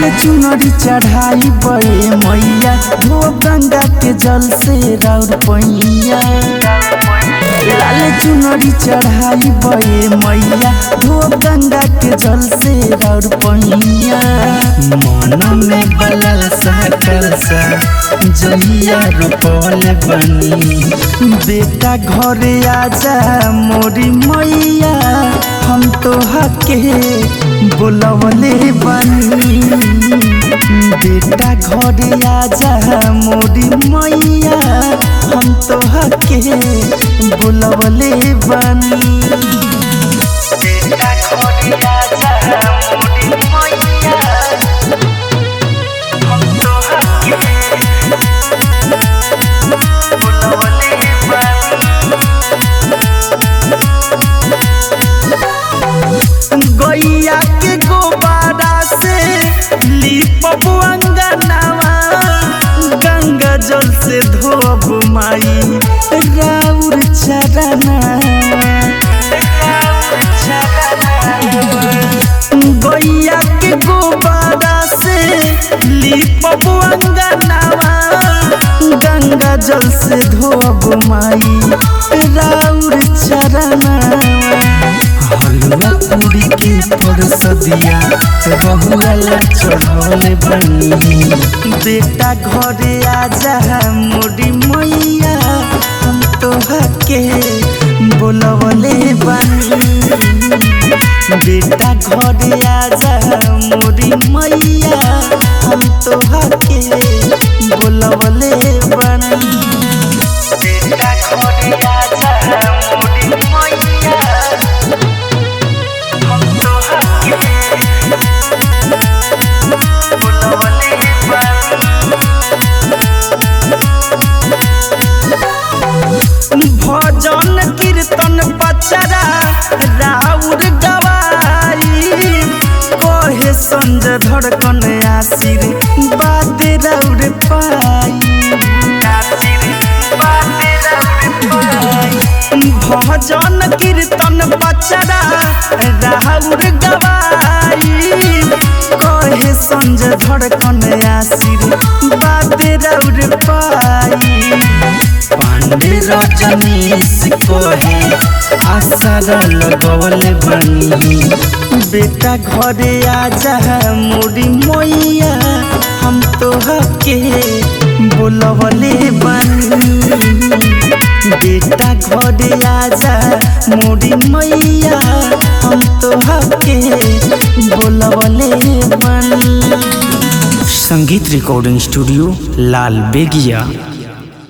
लाल चुनरी चढ़ाई बे मैया धो गंगा के जल से राउर पैया लाल चुनरी चढ़ाई बे मैया धो गंगा के जल से राउर पैया मन में बलल सा कलसा जहिया रोपल बनी बेटा घरे आजा मोरी मैया हम तो हके बोलवले बनी बेटा घरे आजा मोरी मैया हम तो हके बोलवले बनी बेटा घरे आजा मोरी मैया हम तो हके बोलवले बनी गैया के गोबारा से लिपब अंगनावा गंगा जल से धोब माई राउर चरना गैया के गोबारा से लिपब अंगनावा गंगा जल से धोब माई राउर चरना हलवा पूरी के परसदिया रहुआला चढ़ल बनी बेटा घरे आजा मोरी मैया हम तो हके बोलवले बनी बेटा घरे आजा मोरी मैया हम तो हके बोलवले बनी बेटा घरे आजा मोरी मैया हम तो हके बोलवले बनी भजन कीर्तन पचरा राउर गवाई कहे संज धड़कन आसिर बात राउर पाई भजन कीर्तन पचरा राउर गवाई कहे संज धड़कन आसिर बात राउर पाई पांडे रजनीश कोहे आशा लगवल बनी बेटा घरे आजा मोरी मैया हम तो हके बोलवले बनी बेटा घरे आजा मोरी मैया हम तो हके बोलवले बनी संगीत रिकॉर्डिंग स्टूडियो लाल बेगिया